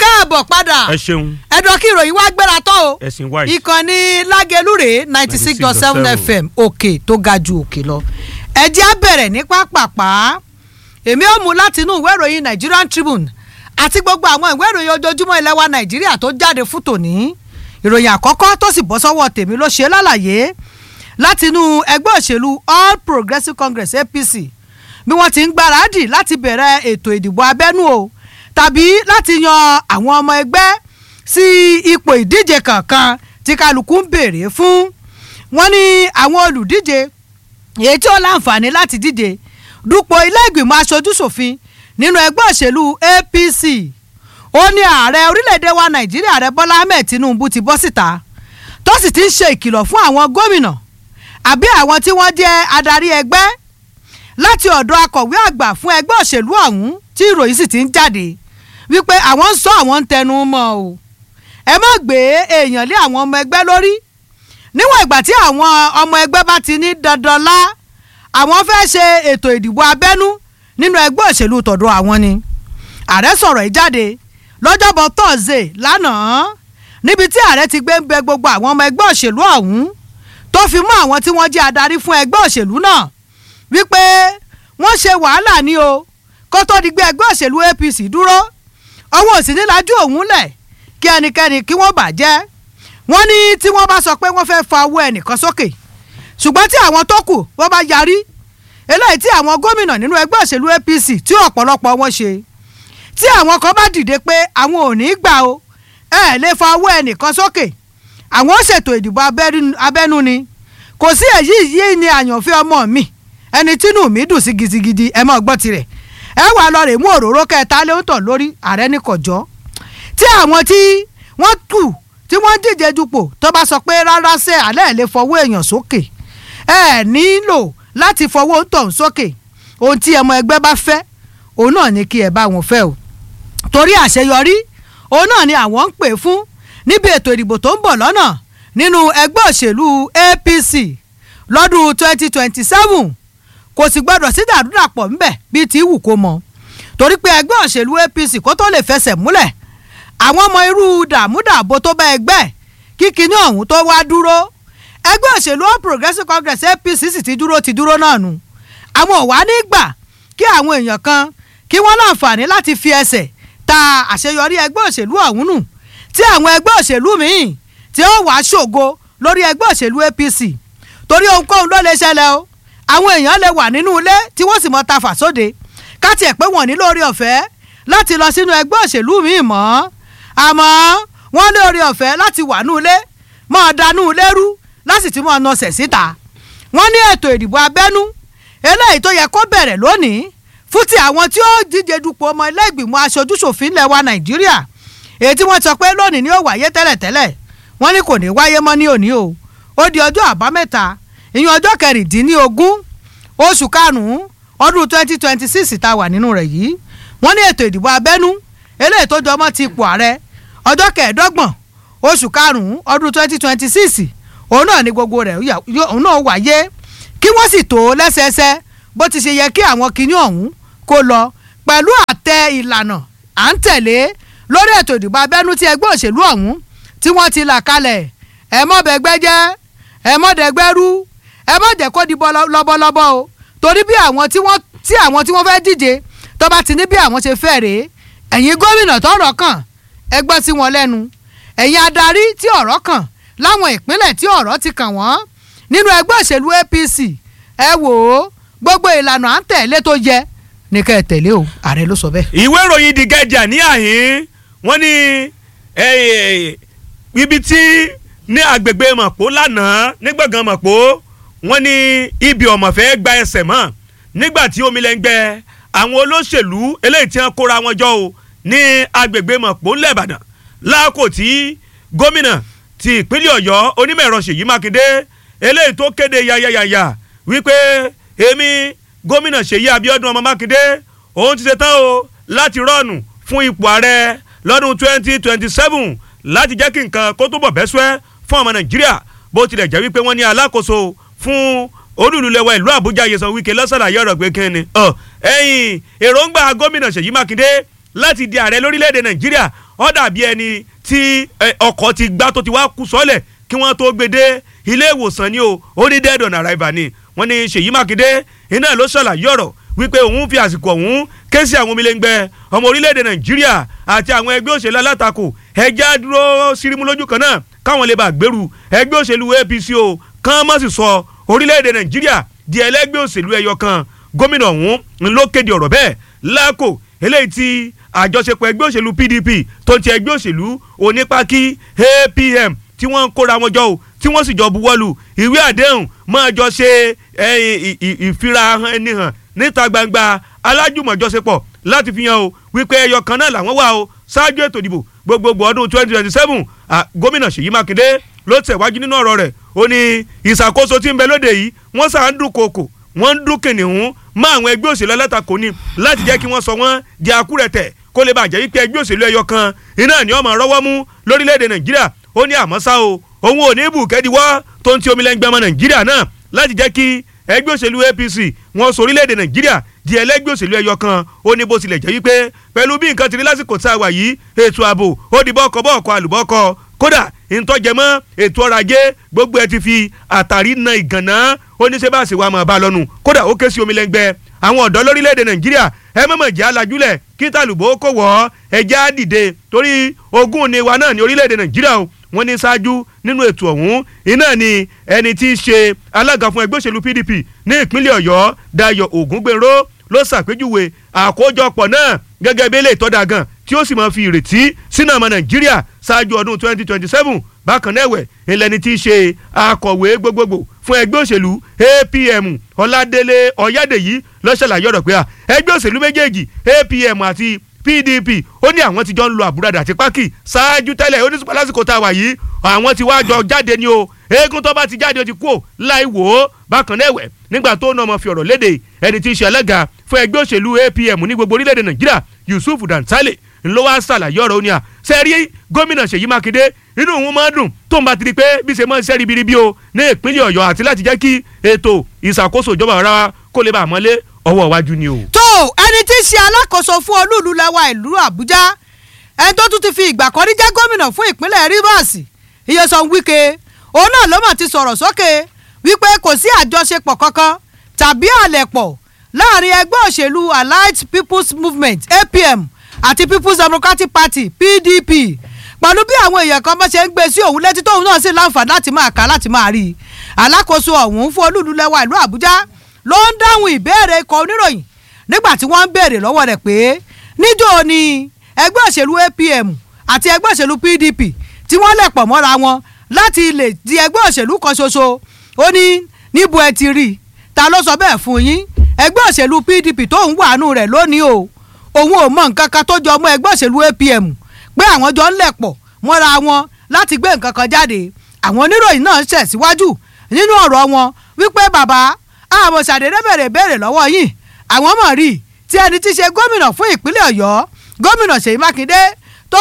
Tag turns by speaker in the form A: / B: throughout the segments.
A: káàbọ̀ padà
B: ẹ ṣeun
A: ẹ̀dọ̀ kí ìròyìn wá gbéra tán o
B: ẹ̀sìn white
A: ìkànnì lágẹlúrè ninety six dot seven
B: 96.7
A: fm òkè tó ga ju òkè lọ ẹ jẹ́ á bẹ̀rẹ̀ ní pápápá èmi ò mú láti inú ìwé ìròyìn Nigerian Tribune àti gbogbo àwọn ìwé ìròyìn ojoojúmọ́ ilẹ̀ wa Nàìjíríà tó jáde fún tòní ìròyìn àkọ́kọ́ tó sì bọ́ sọ́wọ́ tèmi ló ṣe lálàyé láti inú ẹgbẹ́ òṣèlú All Progressives Congress APC bí wọ́n ti ń gbáradì láti bẹ̀rẹ̀ ètò ìdìbò abẹ́nú o tàbí láti yan àwọn ọmọ ẹgbẹ́ sí ipò ìdíje kankan tí kálukú ń béèrè fún wọ́n ní àwọn olùdíje èyí tí ó láǹfààní láti díje dupò ilé ìgbìmọ̀ aṣojú-ṣòfin nínú ẹgbẹ́ òṣèlú APC ó ní ààrẹ orílẹ̀-èdè wa Nàìjíríà ààrẹ Bọ́lá Ahmed Tinubu ti bọ́ síta tó sì ti ń ṣe ìkìlọ̀ fún àwọn gómìnà àbí àwọn tí wọ́n jẹ́ adarí ẹgbẹ́ láti ọ̀dọ̀ akọ̀wé àgbà fún ẹgbẹ́ òṣèlú ọ̀hún tí ìròyìn sì ti ń jáde wípé àwọn ń sọ àwọn ń tẹnu mọ́ o ẹ má gbé èèyàn lé àwọn ọmọ ẹgbẹ́ lórí níwọ̀n ìgbà tí àwọn ọmọ ẹgbẹ́ bá ti ní dandan lá àwọn fẹ́ ṣe ètò ìdìbò abẹ́nú nínú ẹgbẹ́ òṣèlú tọ̀dọ̀ àwọn ni ààrẹ sọ̀rọ̀ yìí jáde lọ́jọ́bọ̀ tọ́sídẹ̀ẹ́ lánàá níbi tí ààrẹ ti gbé ń bẹ gbogbo àwọn ọmọ ẹgbẹ́ òṣèlú ọ̀hún tó fi mú àwọn tí wọ́n jẹ́ adarí fún ẹgbẹ́ òṣèlú náà wípé wọ́n ṣe wàhálà ní o kó tó di gbé ẹgbẹ́ òṣèlú APC dúró ọwọ́ òsì nílájú òun lẹ̀ kí ẹnikẹ́ni kí wọ́n bàjẹ́ wọ́n ní tí wọ́n bá sọ pé wọ́n fẹ́ fa owó ẹnìkan sókè ṣùgbọ́n tí àwọn tó kù wọ́n bá yarí eléyìí tí àwọn gómìnà nínú ẹgbẹ́ òṣèlú APC tí ọ̀pọ̀lọpọ̀ wọn ṣe tí àwọn kan bá dìde pé àwọn ò ní gbà o ẹ lè fa owó ẹnìkan sókè àwọn ó ṣètò ìdìbò abẹ́nú ni kò sí èyí yìí ni àyànfẹ́ ọmọ mi ẹni tínú mi dùn sí gidigidi ẹ mọ̀ gbọ́ tirẹ̀ ẹ wà lọ rè mú òróró kẹta léwòtọ̀ lórí ààrẹ ní kọjọ́ tí àwọn tí wọ́n kù tí wọ́n díje dupò tó bá sọ pé rárá sẹ́ alẹ́ ẹ̀ lè fọwọ́ èèyàn sókè ẹ nílò láti fọwọ́ tọ̀hún sókè ohun tí ọmọ ẹgbẹ́ bá fẹ́ òun náà ni kí ẹ bá wọn fẹ́ o torí àṣeyọrí òun náà ni àwọn ń pè fún níbi ètò ìdìbò tó ń bọ̀ lọ́nà nínú ẹgbẹ́ òṣèlú APC lọ́dún 2027 kò sì gbọdọ̀ sí dàdúràpọ̀ ńbẹ̀ bíi ti wù kó mọ torí pé ẹgbẹ́ òṣèlú APC kó tó lè fẹsẹ̀ múlẹ̀ àwọn ọmọ irú dààmúdàbò tó bá ẹgbẹ́ kíkiní ọ̀hún tó wá dúró ẹgbẹ́ òṣèlú All Progressives Congress APC sì ti dúró ti dúró náà nù àwọn ò wá ní gbà kí àwọn èèyàn kan kí wọ́n láǹfààní láti fi ẹsẹ̀ ta àṣeyọrí ẹgbẹ́ òṣèlú ọ̀hún nù tí àwọn ẹgbẹ́ òṣèlú míì tí ó wàá ṣògo lórí ẹgbẹ́ òṣèlú APC torí ohunkóhun ló lè ṣẹlẹ̀ o àwọn èèyàn lè wà nínú ilé tí wọ́n sì mọ ta fà sóde káti ẹ̀ pé wọ́n ní lórí ọ̀fẹ́ láti lọ sínú ẹgbẹ́ òṣèlú míì mọ́ àmọ́ wọ́n ní orí ọ̀fẹ́ láti wà nínú ilé mọ́ danú ilé rú láti ti mọ́ nọsẹ̀ síta wọ́n ní ètò ìdìbò abẹ́nú eléyìí tó yẹ kó bẹ̀rẹ̀ lónìí fún ti àwọn tí ó díje dupò ọmọ ilé ìgbìmọ̀ aṣojúṣòfin ilẹ̀ wa Nàìjíríà èyí tí wọ́n sọ pé lónìí ni ó wáyé tẹ́lẹ̀tẹ́lẹ̀ wọ́n ní kò ní wáyé mọ́ ní òní o ó di ọjọ́ àbámẹ́ta ìyẹn ọjọ́ kẹrìndínlógún oṣù karùn-ún ọdún twenty twenty six tá a wà nínú rẹ̀ yìí wọ́n ní ètò ìdìbò abẹ́nú eléyìí tó jọmọ́ ti ipò ààrẹ ọjọ́ kẹẹ̀ẹ́dọ́gbọ̀n oṣù karùn-ún ọdún twenty twenty six òun náà ni gbogbo rẹ̀ òun náà wáyé kí wọ́n sì tó lẹ́sẹẹsẹ bó ti ṣe yẹ kí àwọn kinní ọ̀hún kó lọ pẹ̀lú àtẹ ìlànà à ń tẹ̀lé lórí ètò ìdìbò abẹ́nú tí ẹgbẹ́ òṣèlú ọ̀hún tí wọ́n ti là kalẹ̀ ẹ̀ mọ́ bẹ́gbẹ́ jẹ́ ẹ̀ mọ́ dẹ́gbẹ́ rú ẹ má jẹ́ kó di lọ́bọ̀lọ́bọ̀ o torí bí àwọn tí wọ́n tí àwọn tí wọ́n fẹ́ díje tó bá ti ní bí àwọn ṣe fẹ́ rèé ẹ̀yin gómìnà tọ́rọ̀ kàn ẹ gbọ́ sí wọn lẹ́nu ẹ̀yin adarí tí ọ̀rọ̀ kàn láwọn ìpínlẹ̀ tí ọ̀rọ̀ ti kàn wọ́n nínú ẹgbẹ́ òṣèlú APC ẹ wò ó gbogbo ìlànà à ń tẹ̀lé tó yẹ ní ká ẹ tẹ̀lé o ààrẹ ló sọ bẹ́ẹ̀.
B: ìwé ìròyìn The Guardian ní àhín wọ́n ní ibi tí ní agbègbè mọ̀pó lánàá nígbàgán mọ̀pó wọ́n ní ibi ọ̀mọ̀ fẹ́ gba ẹsẹ̀ mọ́ nígbà tí omi lẹ́ ń gbẹ àwọn olóṣèlú eléyìí tí wọ́n kóra wọn jọ o ní agbègbè mọ̀pó ńlẹ̀bàdàn láàkó tí gómìnà ti ìpínlẹ̀ ọ̀yọ́ onímọ̀ ẹ̀rọ ṣèyí mákindé eléyìí tó kéde yayayaya wípé èmi gómìnà ṣèyí abíọ́dún ọmọ mákindé òun ti ṣetán o láti rọ́ọ̀nù fún ipò ààrẹ lọ́dún twenty twenty seven láti jẹ́ kí nǹkan kó túbọ̀ bẹ́ sẹ́ fún ọmọ nàìjíríà bó tilẹ̀ jẹ́ wípé wọ́n ní alákòóso fún olùlùlẹ̀wọ̀ ìlú àbújá yẹsan wíkẹ́ lọ́sàlàyé ọ̀rọ̀ pé kí ni ẹ̀yìn èròǹgbà gómìnà ṣèyí mákindé láti di ààrẹ lórílẹ̀‐èdè nàìjíríà ó dàbí ẹni tí ọkọ̀ ti gbá tó ti wá kú sọ́lẹ̀ kí wọ́n tó gbé dé ilé ìwòsàn ni o ó ní dead on arrival ni wọ́n ní ṣèyí mákindé iná ló ṣàlàyé ọ̀rọ̀ wípé òun fi àsìkò ọ̀hún ké sí àwọn omilẹ́ngbẹ́ ọmọ orílẹ̀‐èdè nàìjíríà àti àwọn ẹgbẹ́ òṣèlú alátakò ẹjẹ́ dúró sírímù lójú kan náà káwọn lè bá gbèrú ẹgbẹ́ òṣèlú apc o kán mọ̀ sí sọ orílẹ̀‐èdè nàìjíríà di ẹlẹ́gbẹ́ òṣèlú ẹyọ kan gómìnà ọ̀hún ló kéde ọ̀rọ̀ bẹ́ẹ̀ láàkó eléyìí tí àjọṣepọ̀ ẹgbẹ́ òṣèlú pdp tó ti ẹgbẹ́ òṣèlú onípákí apm tí wọ́n ń kóra wọn jọ o tí wọ́n sì jọ buwọ́lù ìwé àdéhùn máa jọ ṣe ìfirahàn ẹni hàn níta gbangba alájùmọ̀jọṣepọ̀ láti fi hàn o wípé ẹyọ kan náà làwọn wà o ṣáájú ètò ìdìbò gbogbogbò ọdún twenty twenty seven gómìnà ṣèyí mákindé ló tẹ̀wájú nínú ọ̀rọ̀ rẹ̀ ó ní ìṣàkóso tí ń bẹ lóde yìí wọ́n sà ń dún kòkò wọ́n ń dún kìnìún mọ́ àwọn ẹgbẹ́ òṣèlú alátakò ni láti jẹ́ kí wọ́n sọ wọ́n di akúrẹ̀tẹ̀ kó lè bàjẹ́ wípé ẹgbẹ́ òṣèlú ẹyọ kan iná ni ọmọ rọwọ́ mú lórílẹ̀‐èdè nàìjíríà ó ní àmọ́ ṣá o òun ò ní bùkẹ́díwọ́ tó ń ti omi lẹ́ngbẹ́ ọmọ nàìjíríà náà láti jẹ́ kí ẹgbẹ́ òṣèlú apc wọn sọ orílẹ̀‐èdè nàìjíríà di ẹlẹ́gbẹ́ òṣèlú ẹyọ kan ó ní bó tilẹ̀ jẹ́ wípé pẹ̀lú bí nǹkan ti rí lásìkò tá a wà yìí ètò ààbò ó di bọ́ọ̀kọ́ bọ́ọ̀kọ́ àlùbọ́ọ̀kọ́ kódà ìtọ́jẹmọ́ ètò ọrọ̀ ajé gbogbo ẹ ti fi àtàrí na ìgànná oníṣẹ́bàṣe wa máa bá a lọ́nu kódà ó ké sí omi lẹ́ngbẹ́ àwọn ọ̀dọ́ lórílẹ̀‐èdè nàìjíríà ẹ mọ̀mọ̀ jẹ́ alájúlẹ̀ kí tàlùbọ́ kò wọ́ ẹjẹ́ á dìde torí ogún ni wa náà ní orílẹ̀‐èdè nàìjíríà o wọ́n ní ṣáájú nínú ètò ọ̀hún iná ni ẹni tí í ṣe alága fún ẹgbẹ́ òṣèlú pdp ní ìpínlẹ̀ ọ̀yọ́ dayo ògúngbèrò ló ṣàpèjúwe àkójọpọ̀ náà gẹ́gẹ́ bí eléyìí tọ́da gan tí ó sì máa fi ìrètí sínú ọmọ nàìjíríà ṣáájú ọdún twenty twenty seven bákan náà ẹ̀wẹ̀ ìlẹ́ni tí í ṣe akọ̀wé gbogbogbò fún ẹgbẹ́ òṣèlú apm ọládélé ọ̀yádèyí ló ṣàlàyé ọ̀rọ̀ pé ẹgbẹ́ òṣèlú méjèèjì apm àti pdp ó ní àwọn ti jọ ń lo àbúradà àti pákì ṣáájú tẹ́lẹ̀ ó ní sùpà lásìkò tá a wà yìí àwọn ti wá jọ jáde ni o eégún tó bá ti jáde ó ti kú ò láì wò ó bákan náà ẹ̀wẹ̀ nígbà tó náà mọ̀ fi ọ̀rọ̀ léde ẹni tí í ṣe alága fún ẹgbẹ́ òṣèlú apm ní gbogbo orílẹ̀-èdè nàìjíríà yusuf dantale ńlọ wá ṣàlàyé ọ̀rọ̀ ó ní à sẹ́rí gómìnà ṣèyí mákindé inú òun máa dùn tó ń bá ti di pé bí ṣe máa ń ṣe ribiribi o ní ìpínlẹ̀ ọ̀yọ́ àti láti jẹ́ kí ètò ìṣàkóso ìjọba ọ̀rá wa kó lè bá a mọ́lé ọwọ́ iwájú ni o.
A: tó ẹni tí í ṣe alákòóso fún olúùlú lẹwa ìlú àbújá ẹni tó tún ti fi ìgbà kan rí jẹ́ gómìnà fún ìpínlẹ̀ rivers iyesan wike òun náà ló mà ti sọ̀rọ̀ sókè wípé kò sí àjọṣepọ̀ kankan tàbí àlẹ̀pọ̀ láàrin ẹgbẹ́ òṣèlú allied people's movement apm àti people's democratic party pdp pẹ̀lú bí àwọn èèyàn kan bá ṣe ń gbé sí òun létí tóun náà sì láǹfààní láti máa kà láti máa rí i alákòóso ọ̀hún fún olúùlú lẹwa ìlú àbújá ló ń dáhùn ìbéèrè ikọ̀ oníròyìn nígbà tí wọ́n ń béèrè lọ́wọ́ rẹ̀ pé níjó ni ẹgbẹ́ òṣèlú apm àti ẹgbẹ́ òṣèlú pdp tí wọ́n lẹ̀ pọ̀ mọ́ra wọn láti lè di ẹgbẹ́ òṣèlú kan ṣoṣo ó ní níbo ẹ ti rí i ta ló sọ bẹ́ẹ̀ fún yín ẹgbẹ́ òṣèlú pdp tó ń wàánu rẹ̀ lónìí o òun ò mọ nǹkan kan tó jọ mọ́ ẹgbẹ́ òṣèlú apm pé àwọn jọ ń lẹ̀ pọ̀ mọ́ra wọn láti gbé nǹkan kan jáde àwọn oníròyìn náà ń ṣẹ̀síwájú nínú ọ̀rọ̀ wọn wípé bàbá àwọn ṣàdédé bèrè béèrè lọ́wọ́ yìí àwọn mọ̀ rí tí ẹni tí ṣe gómìnà fún ìpínlẹ̀ ọ̀yọ́ gómìnà ṣèyí mákindé tó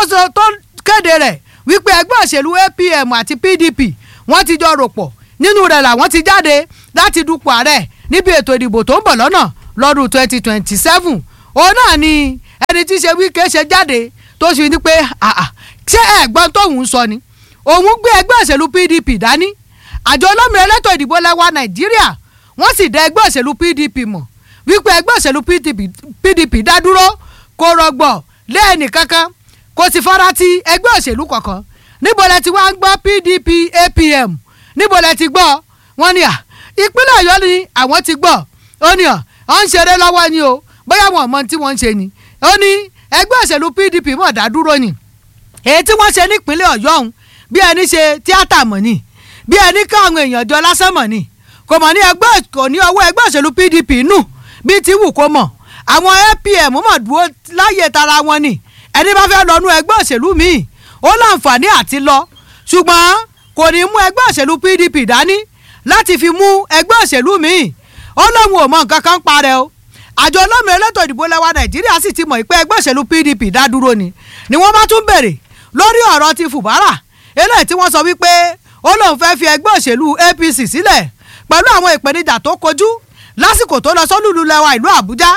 A: kéde rẹ̀ wípé ẹgbẹ́ òṣèlú apm àti pdp wọ́n ti jọ rò pọ̀ nínú rẹ̀ làwọn ti jáde láti dupò ààrẹ níbi ètò ìdìbò tó ń bọ̀ lọ́nà lọ́dún twenty twenty seven òun náà ni ẹni tí ṣe wíkẹ́ ṣe jáde tó ṣe ní pé ṣé ẹ̀gbọ́n tóun sọ ni òun gbé ẹgbẹ́ òṣèlú pdp dání àjọ olómìnira elétò ìdìbò lẹ́wà nàìjíríà wọ́n sì dá ẹgbẹ́ òṣèlú pdp mọ̀ wípé ẹgbẹ́ òṣèlú pdp dá dúró kó rọgbọ̀ lẹ́ẹ̀nì kankan kò sì fara ti ẹgbẹ́ òṣèlú kankan níbo lẹ ti wá ń gbọ́ pdp apm níbo lẹ ti gbọ́ wọ́n ní à ìpínlẹ̀ ọ̀yọ́ ni àwọn ti gbọ́ ó ní à ó ń ṣeré lọ́wọ́ ni o bóyá wọn mọ tí wọ́n ń ṣe ni ó ní ẹgbẹ́ òṣèlú pdp mọ̀ dá dúró ni èyí tí wọ́n ṣe nípínlẹ̀ ọ̀yọ́ ọ̀hún bí ẹni ṣe tíátà mọ̀ ni bí ẹni ká àwọn èèyàn jọ lásán mọ̀ ni kò mọ̀ ní ẹgbẹ́ kò ní ọwọ́ ẹgbẹ́ òṣèlú pdp nù bíi ti wù kó mọ̀ àwọn apm mọ̀ dúró láyè tara wọn ni ẹni bá fẹ́ lọ́nu ẹgbẹ́ òṣèlú míì ó láǹfààní àti lọ ṣùgbọ́n kò ní mú ẹgbẹ́ òṣèlú pdp dání láti fi mú ẹgbẹ́ òṣèlú míì ó lóun ò mọ nǹkan kan parẹ́ o àjọ olómìnira elétò ìdìbò lẹwa nàìjíríà sì ti mọ̀ pé ẹgbẹ́ òṣèlú pdp dá dúró ni ni wọ́n bá tún bèrè lórí ọ̀rọ̀ ti fùbárà eléyìí tí wọ́n sọ wípé ó lóun fẹ́ fi ẹgbẹ́ òṣèlú apc sílẹ̀ pẹ̀lú àwọn ìpèníjà tó kojú lásìkò tó lọ sọ́lùlù lẹ́wà ìlú àbújá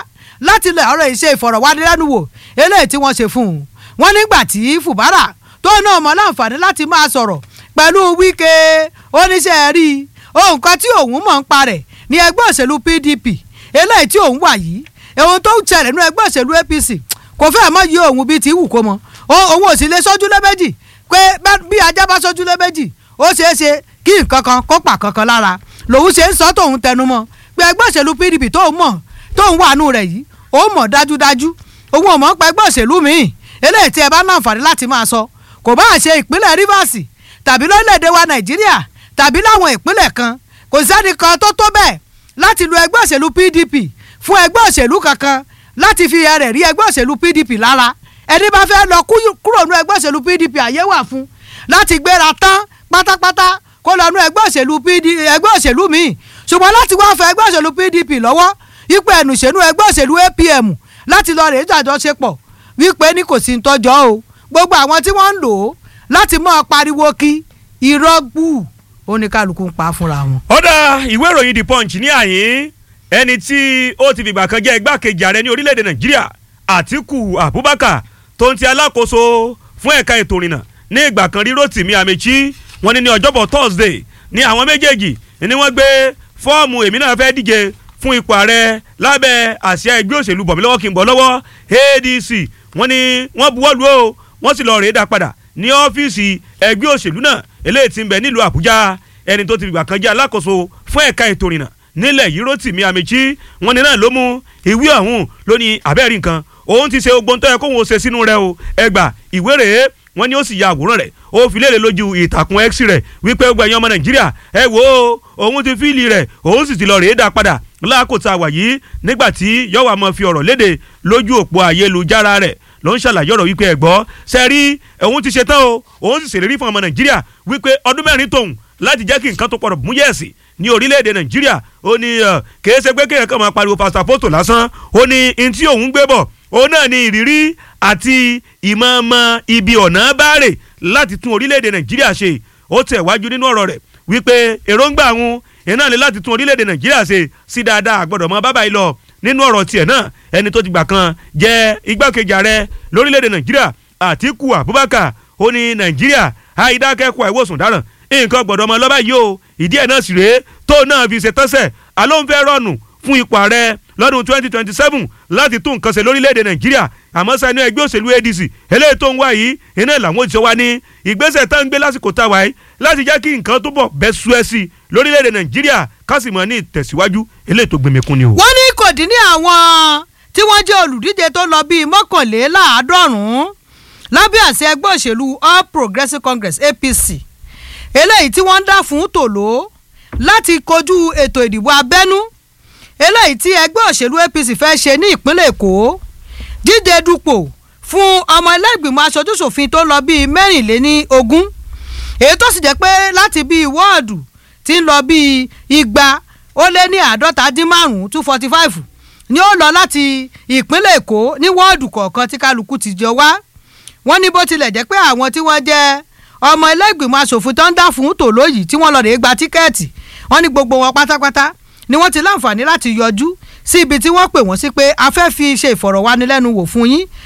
A: láti lè ọ̀rọ̀ ìṣe ìfọ̀rọ̀wánilẹ́nuwò eléyìí tí wọ́n ṣe fún un wọ́n nígbà tí Fubara tó náà mọ láǹfààní láti máa sọ̀rọ̀ pẹ̀lú Wike oníṣẹ́ rí ohun kan tí òun mọ̀ ń parẹ̀ ní ẹgbẹ́ òṣèlú PDP eléyìí tí òun wà yìí ohun tó ń ṣẹlẹ̀ nínú ẹgbẹ́ òṣèlú APC kò fẹ́ mọ́ yí òun bíi ti wù kó mọ́ òun ò sì lè sójú lé méjì pé bí ajá bá sójú lé méjì ó ṣeé ṣe kí nǹkan kan kó pa kankan lára lòun ṣe ń sọ tóun tẹnu mọ́ pé ẹgbẹ́ òṣèlú PDP tóun mọ̀ tóun wà nù rẹ̀ yìí ó mọ̀ dájúdájú òun ò mọ̀ pé ẹgbẹ́ òṣèlú míì eléyìí tí ẹ bá náà fàrí láti máa sọ kò bá ṣe ìpínlẹ̀ Rivers tàbí lórílẹ̀‐èdè wa Nàìjíríà tàbí láwọn ìpínlẹ̀ kan kò sẹ́ni kan tó tó bẹ́ẹ̀ láti lu ẹgbẹ́ òṣèlú PDP fún ẹgbẹ́ òṣèlú kankan láti fi ẹrẹ̀ rí ẹgbẹ́ òṣèlú PDP lára ẹni bá fẹ́ lọ kúrò nú ẹgbẹ́ òṣèlú PDP àyè wà fún láti gbéra tán pátápátá kó lọ nú ẹgbẹ́ òṣèlú PDP ẹgbẹ́ òṣèlú míì ṣùgbọ́n láti wá fẹ́ ẹgbẹ́ òṣèlú PDP lọ́wọ́ ipò ẹnùṣẹ́nu ẹgbẹ́ òṣèlú APM láti lọ rèé jàjọṣepọ̀ wípé ní kò sí ń tọ́jọ́ o gbogbo àwọn tí wọ́n ń lò ó láti mọ́ pariwo kí irọ́ gbù oníkálukú ń pa fúnra wọn.
B: ọ̀dà ìwé ìròyìn the punch ní àyín ẹni tí ó ti fìgbà kan jẹ́ igbákejì ààrẹ ní orílẹ̀-èdè nàìjíríà àtíkù abubakar tó ń ti alákòóso fún ẹ̀ka ètò ìrìnnà ní ìgbà kan rí rotimi amechi wọ́n ní ní ọjọ́bọ̀ thursday ní àwọn méjèèjì ni wọ́n gbé fọ́ọ̀mù èmi náà fẹ́ díje fún ipò ààrẹ lábẹ́ àsíá ẹgbẹ́ òṣèlú bọ̀mílọ́wọ́ kí n bọ̀ lọ́wọ́ adc wọ́n ní wọ́n buwọ́lu o wọ́n sì lọ rèé dá padà ní ọ́fíìsì ẹgbẹ́ òṣèlú náà eléyìí tí ń bẹ nílùú àbújá ẹni tó ti fìgbà kan jẹ́ alákòóso fún ẹ̀ka ètò ìrìnnà nílẹ̀ yìí rotimi amechi wọ́n ní náà ló mú ìwé ọ̀hún lóní abẹ́rẹ́ nǹkan òun ti ṣe ogbon tó yẹ kóun ó ṣe sínú rẹ̀ o ẹgbà ìwé rèé wọ́n ní ó sì ya àwòrán rẹ̀ ó fi léèrè lójú ìtàkùn x rẹ̀ wípé ó gbẹ̀yìn ọmọ nàìjíríà ẹ wò ó òun ti fíìlì rẹ̀ òun sì ti lọ rèé dá padà láàkótá wà yìí nígbà tí yọ̀wá mọ̀ fi ọ̀rọ̀ léde lójú òpó ayélujára rẹ̀ ló ń ṣàlàyé ọ̀rọ̀ wípé ẹ gbọ́ ṣe rí òun ti ṣe tán o òun sì ṣèlérí fún ọmọ nàìjíríà wípé ọdún mẹ́rin tóun láti jẹ́ kí nǹkan tó pọ̀rọ̀ mú yẹ̀sì ní orílẹ̀-èdè nàìjíríà ó ní kìí ṣe pé kéèyàn kan máa pariwo pasapoto lásán ó ní n tí òun gbé bọ̀ òun náà ní ìrírí àti ìmọ̀ọ́mọ̀ ibi ọ̀nà báàrè láti tún orílẹ̀-èdè nàìjíríà ṣe ó tẹ̀ wájú nínú ọ̀rọ̀ rẹ̀ wípé èròǹgbà àwọn iná ni láti tún orílẹ̀-èdè nàìjíríà ṣe sí dáadáa àgbọ̀dọ̀ mọ́ bábà yìí lọ nínú ọ̀rọ̀ tiẹ̀ náà ẹni tó ti gbà kan jẹ́ igbákejì ààrẹ lórílẹ̀-èdè nàìjíríà àtíkù abubakar ó ní nàìjíríà àìdákẹ́kọ̀ọ́ àìwòsàn dáràn nǹkan gbọ̀dọ̀ mọ́ lọ́ba yìí o ìdí ẹ̀ náà sì rèé tó náà fi ṣe tọ́sẹ̀ alóńfẹ́ rọ̀nù fún ipò ààrẹ lọ́dún twenty twenty seven láti tún nǹkan ṣe lórílẹ̀‐èdè nàìjíríà àmọ́ sani ẹgbẹ́ òṣèlú adc eléyìí tó ń wá yìí iná làwọn òṣìṣẹ́ wa ní ìgbésẹ̀ tá ń gbé lásìkò tá a wáyé láti jẹ́ kí nǹkan tó bọ̀ bẹ́ sú ẹ sí lórílẹ̀‐èdè nàìjíríà kásìmọ̀ ní ìtẹ̀síwájú eléyìí tó gbẹmẹ̀kún ni o.
A: wọ́n ní kò dín ní àwọn tí wọ́n jẹ́ olùdíje tó lọ bíi mọ́kànléláàádọ́rùn-ún lábẹ́ àṣẹ ẹgbẹ́ òṣèlú all progressives congress apc eléyìí tí wọ́n ń dá fún tòló láti kojú ètò ìdìbò abẹ́nú eléyìí tí ẹgbẹ́ òṣèlú apc fẹ́ ṣe ní ìpínlẹ̀ èkó díje dupò fún ọmọ ẹlẹ́gbìmọ̀ aṣojúṣòfin tó lọ bíi mẹ́rìnléní ogún èyí tó sì jẹ́ pé láti bíi wọ́ọ̀dù tí ń lọ bíi igba ó lé ní àádọ́ta dín márùn-ún two forty five ni ó lọ láti ìpínlẹ̀ èkó ní wọ́ọ̀dù kọ̀ọ̀kan tí kálukú ti jọ wá wọ́n ní bó tilẹ̀ jẹ́ pé àwọn tí wọ́n jẹ́ ọmọ ẹlẹ́gbìmọ̀ asòfin tó ń dá fún tòló yìí tí wọ́n lọ rèé gba tíkẹ́ẹ̀tì wọ́n ní gbogbo wọn pátápátá ni wọ́n ti láǹfààní láti yọjú sí ibi tí wọ́n pè wọ́n sí pé a fẹ́ fi ṣe ìfọ̀rọ̀wánilẹ́nuwò fún yín